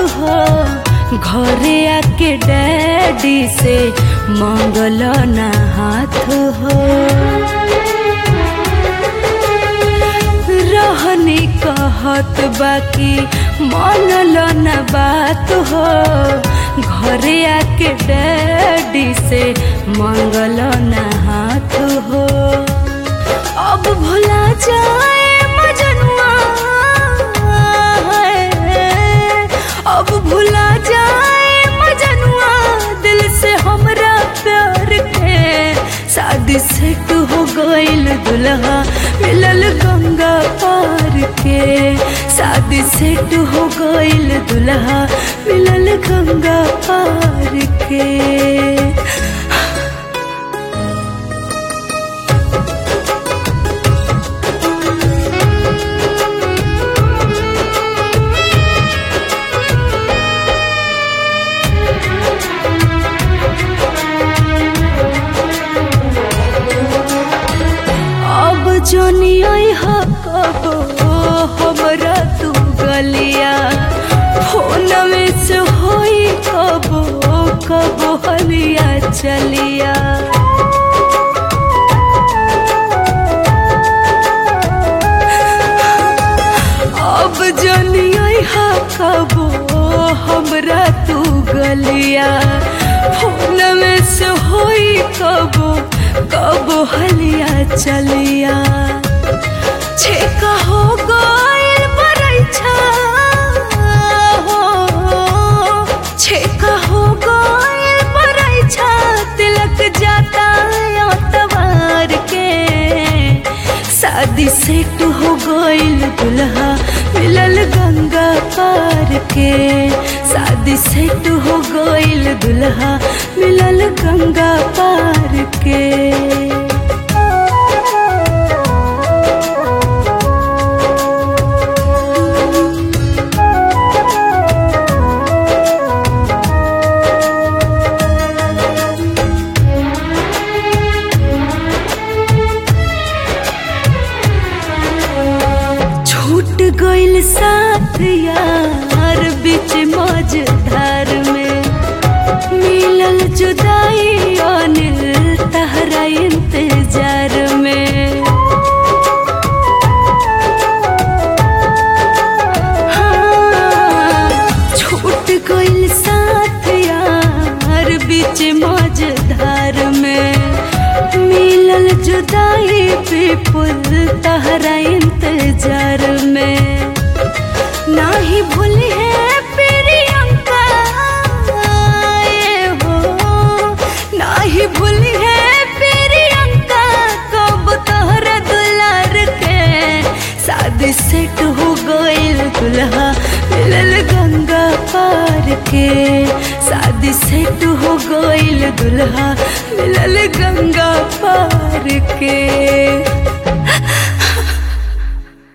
हो घरे आके डैडी से मांगल ना हाथ हो रहनी कहत बाकी मानल न बात हो घरे आके डैडी से मांगल न हाथ हो अब भुला जाए मजनुआ है। अब भुला जाए मजनुआ दिल से हमरा प्यार के शादी सेट हो गईल दुल्हा मिलल गंगा पार के शादी सेट हो गईल दुल्हा मिलल गंगा पार के अब जोनी हा कबो हमरा तू गलिया फोन में से होई कबो कबो हलिया चलिया अब जोनी हा कबो हमरा तू गलिया फोन में से होई कबो कबो हलिया चलिया छेका हो गइल बरैछा हो छेका हो गइल बरैछा तिलक जाता तवार के शादी सेट हो गइल दुल्हा मिलल गंगा पार के शादी सेट हो गइल दुल्हा मिलल गंगा पार के छूट गइल साथ यार बीच मझधार में मिलल जुदाई अनिल तहरा इंतजार में हाँ, छूट गइल साथ यार बीच मझधार में मिलल जुदाई विपुल तहरा इंतजार में नाही भूल है प्रियंका ये हो नाही भूल है प्रियंका कब तोहरा दुलार के शादी सेट हो गइल दुल्हा मिलल गंगा पार के शादी सेट हो गइल दुल्हा मिलल गंगा